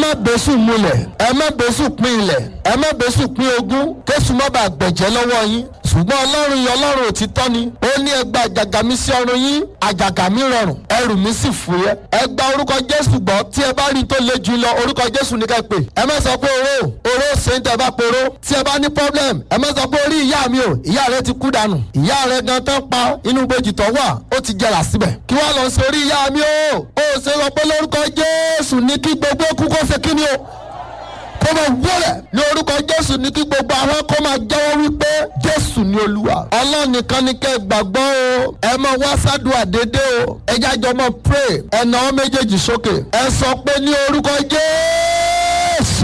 má bẹ́sù múlẹ̀ ẹ má bẹ́sù pín ilẹ̀ ẹ má bẹ́sù pín ogún késù má bàa gbẹ̀jẹ́ lọ́wọ́ yín ṣùgbọ́n ọlọ́run yìí ọlọ́run òtítọ́ ni ó ní ẹ gba àjàgà mi sí ọrùn yín àjàgà mi rọrùn ẹrù mi sì fúyẹ́ ẹ gba orúkọ jésù gbọ́ tí ẹ bá rí tó le jù lọ orúkọ jésù ní ká pè ẹ má sọ pé oró oró ṣe ń tẹ bá poró tí ẹ bá ní problem ẹ má sọ pé orí ìyá mi o ìyá rẹ ti kú dànù ìyá rẹ gan tán pa inú gbòjì tó wà ó ti jẹrà síbẹ̀ kí wàá lọ sí orí ìyá mi o ó ṣe sọ pé lórúkọ jésù ní kí gbogbo kú kó ṣe kí ni o kó máa wọlẹ̀ ní orúkọ jésù ní kí gbogbo àwọn kó máa jẹ́wọ́ wípé jésù ni olúwa ọlọ́run nìkan ni kẹ́ ẹ gbàgbọ́ o ẹ máa wá sádùá dédé o ẹ jájọ máa pray ẹ nà ọ́ méjèèjì sókè ẹ sọ pé ní orúkọ jésù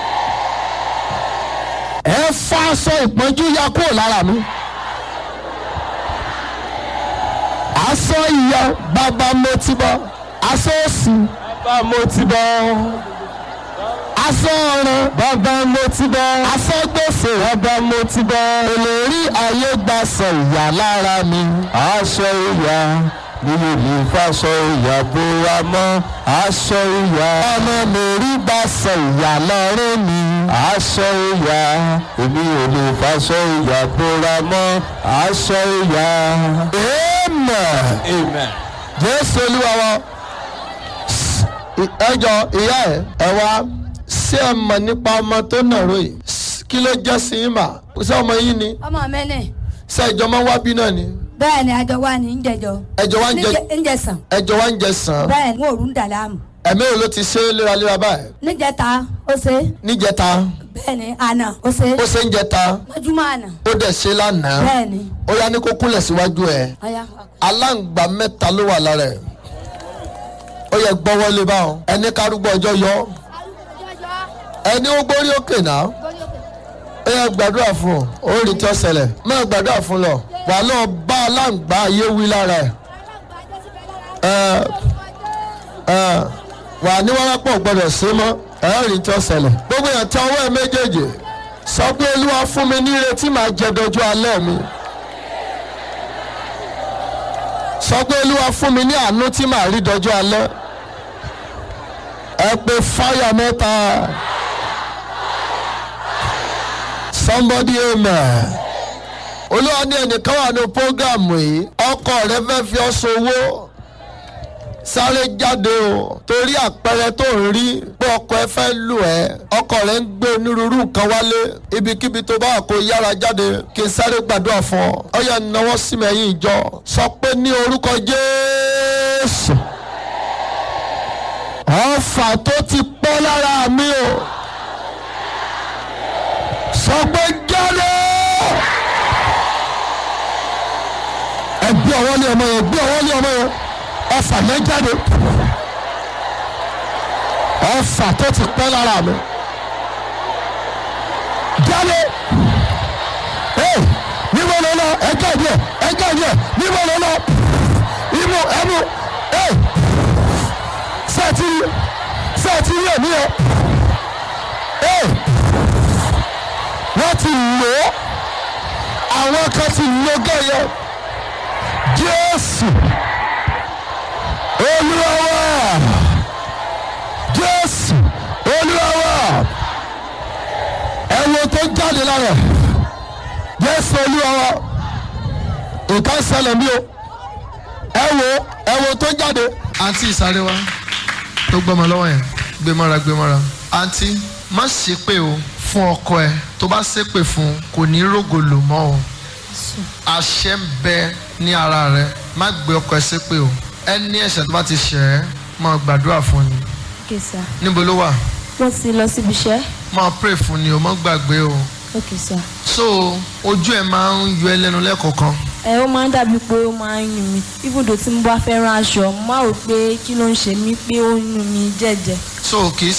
ẹ fa aṣọ ìpọ́njú ya kúrò lára mi aṣọ ìyá bàbá mo ti bọ́ aṣọ òsì bàbá mo ti bọ́ aṣọ ọ̀ràn bàbá mo ti bọ́ aṣọ gbèsè bàbá mo ti bọ́ olórí ayé gba sọ ìyá lára mi. aṣọ ìyá mi ò lè faṣọ ìyá bóra mọ́ aṣọ ìyá ọmọ mi rí gba sọ ìyá lọ́rùn mi. aṣọ ìyá èmi ò lè faṣọ ìyá bóra mọ́ aṣọ ìyá. amen. amen. jésù olúwa wa ẹjọ ìyá ẹ ẹ wá ṣé ẹ mọ̀ nípa ọmọ tó nàró yìí kí ló jẹ́ sí yín mà ṣé ọmọ yín ni ọmọ mi ni ṣé ẹjọ máa ń wá bí náà ni bẹ́ẹ̀ ni àjọ wa ní ìjẹjọ ẹjọ wa ń jẹ níjẹsàn ẹjọ wa ń jẹ sàn bẹ́ẹ̀ ni òòrùn dà láàmú ẹ̀mí wo ló ti ṣe é léraléra báyìí níjẹta ó ṣe níjẹta bẹ́ẹ̀ ni àná ó ṣe ó ṣe ń jẹta mọ́júmọ́ àná ó dẹ̀ ṣe lánàá bẹ́ẹ̀ ni ó yá ní kó kúnlẹ̀ síwájú ẹ̀ ọ̀ya aláǹgbá mẹ́ta ló wà lára ẹ̀ ó yẹ gbọ́wọ́lé báwọn ẹni kárúgbọ́ ọjọ́ yọ ẹni ó gbórí òkè náà ó yẹ gbàdúrà fún ọ ó rí tí ó ṣẹlẹ̀ máa gbàdúrà fún lọ wà lọ bá aláǹgbá ayé wí lára ẹ̀ ẹ̀ ẹ̀ wà ní wárápọ̀ gbọ́dọ̀ sí mọ́ ẹ̀ ó rí tí ó ṣẹlẹ̀ gbogbo yẹn tẹ ọwọ́ ẹ̀ méjèèjì sọ pé olúwa fún mi ní ìrètí màá jẹ dojú alẹ́ mi. sọ pé olúwa fún mi ní àánú tí màá rí dọjọ́ alẹ́ ẹ pé fáyà mẹ́ta somebody amen olúwa ní ẹnìkan wà ní prógámù yìí ọkọ rẹ fẹ́ fi ọ́ sowó sáré jáde o torí àpẹẹrẹ tó ń rí pé ọkọ ẹ fẹ́ lù ẹ́ ọkọ rẹ ń gbé onírúurú nǹkan wálé ibikíbi tó bá wà kó yára jáde kí n sáré gbàdúrà fún ọ ọ yẹ náwó sí mi ẹ̀yìn ìjọ sọ pé ní orúkọ jésù ọfà tó ti pọ́ lára mi o sọ pé jáde ẹ gbé ọwọ́ lé ọmọ yẹn gbé ọwọ́ lé ọmọ yẹn ọfà yẹn jáde ọfà tó ti pẹ́ lára mi jáde ee níbo ló lọ ẹjọ́ ìdí ẹ̀ ẹjọ́ ìdí ẹ̀ níbo ló lọ imú ẹnu ee sẹ́ẹ̀tì sẹ́ẹ̀tì rí èmi ẹ̀ ee wọ́n ti lò ó àwọn kan ti lò gẹ́yẹ jésù olúwa wa jésù olúwa wa ẹ̀wọ̀n tó jáde lára ẹ̀ jésù olúwa wa nǹkan ṣẹlẹ̀ mí o ẹ̀wọ̀n ẹ̀wọ̀n tó jáde. àǹtí ìsáré wa tó gbọ́mọ lọ́wọ́ yẹn gbé mọ́ra gbé mọ́ra. àǹtí má ṣépè o fún ọkọ ẹ tó bá ṣépè fún un kò ní rògòlò mọ́ o àṣẹ ń bẹ ní ara rẹ má gbé ọkọ ẹ ṣépè o ẹni ẹ̀ṣẹ̀ tó bá ti ṣẹ̀ ẹ́ máa gbàdúrà fún ni Okay, sir. níbo ló wà Wọ́n ti lọ síbi iṣẹ́. máa pray fún ni o má gbàgbé o Okay, sir. so ojú ẹ máa ń yọ ẹ lẹ́nu lẹ́kọ̀ọ̀kan Ẹ ó máa ń dàbí pé ó máa ń yún mi. Ibùdó tí mo bá fẹ́ rán aṣọ, mo máa rò pé kí ló ń ṣe mí pé ó ń yún mi jẹ́jẹ́. so kì í